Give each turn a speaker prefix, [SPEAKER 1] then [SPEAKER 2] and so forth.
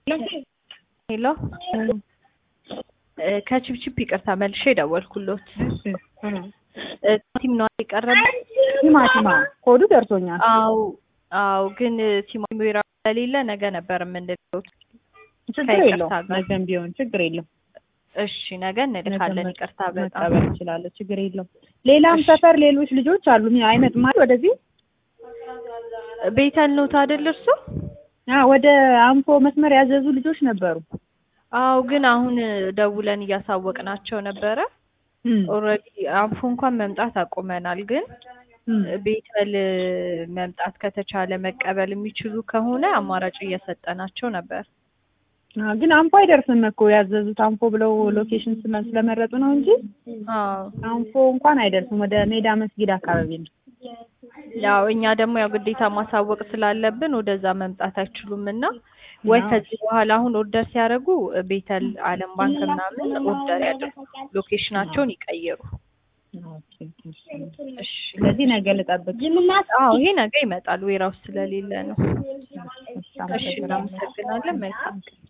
[SPEAKER 1] ሄሎ ከቺፕቺፕ ይቅርታ መልሼ ደወልኩሎት። ቲም ነው የቀረበው።
[SPEAKER 2] ቲማቲማ ኮዱ ደርሶኛል።
[SPEAKER 1] አው አው ግን ቲማቲም ወይራ ስለሌለ ነገ ነበር የምንለው።
[SPEAKER 2] ችግር
[SPEAKER 1] ከይቅርታ
[SPEAKER 2] የለውም።
[SPEAKER 1] ጋር።
[SPEAKER 2] ነገም ቢሆን ችግር የለውም።
[SPEAKER 1] እሺ ነገ እንልካለን። ይቅርታ በጣም
[SPEAKER 2] መቀበል እችላለሁ። ችግር የለውም። ሌላም
[SPEAKER 1] እሺ።
[SPEAKER 2] ሰፈር ሌሎች ልጆች አሉ አይመጡም አይደል? ወደዚህ
[SPEAKER 1] ቤተል ነው ታደል እርሱ?
[SPEAKER 2] አ ወደ አንፎ መስመር ያዘዙ ልጆች ነበሩ።
[SPEAKER 1] አው ግን አሁን ደውለን እያሳወቅናቸው ነበረ።
[SPEAKER 2] እም፣
[SPEAKER 1] ኦልሬዲ አንፎ እንኳን መምጣት አቁመናል። ግን
[SPEAKER 2] እም።
[SPEAKER 1] ቤተል መምጣት ከተቻለ መቀበል የሚችሉ ከሆነ አማራጭ እየሰጠናቸው ነበር።
[SPEAKER 2] አ ግን አንፎ አይደርስም እኮ ያዘዙት አንፎ ብለው ሎኬሽን ስለ- ስለመረጡ ነው እንጂ
[SPEAKER 1] አዎ
[SPEAKER 2] አንፎ እንኳን አይደርስም። ወደ ሜዳ መስጊድ አካባቢ ነው።
[SPEAKER 1] ያው እኛ ደግሞ ያው ግዴታ ማሳወቅ ስላለብን ወደዛ መምጣት አይችሉም እና ወይ
[SPEAKER 2] አዎ።
[SPEAKER 1] ከዚህ በኋላ አሁን ኦርደር ሲያደርጉ ቤተል ዓለም ባንክ ምናምን ኦርደር ያድርጉ፣ ሎኬሽናቸውን ይቀይሩ።
[SPEAKER 2] ኦኬ፣ እሺ።
[SPEAKER 1] እሺ
[SPEAKER 2] ስለዚህ ነገ ልጠብቅ።
[SPEAKER 1] አዎ ይሄ ነገ ይመጣል፣ ዌራውስ ስለሌለ ነው።
[SPEAKER 2] እሺ፣
[SPEAKER 1] እሺ እናመሰግናለን። መልካም ቀን።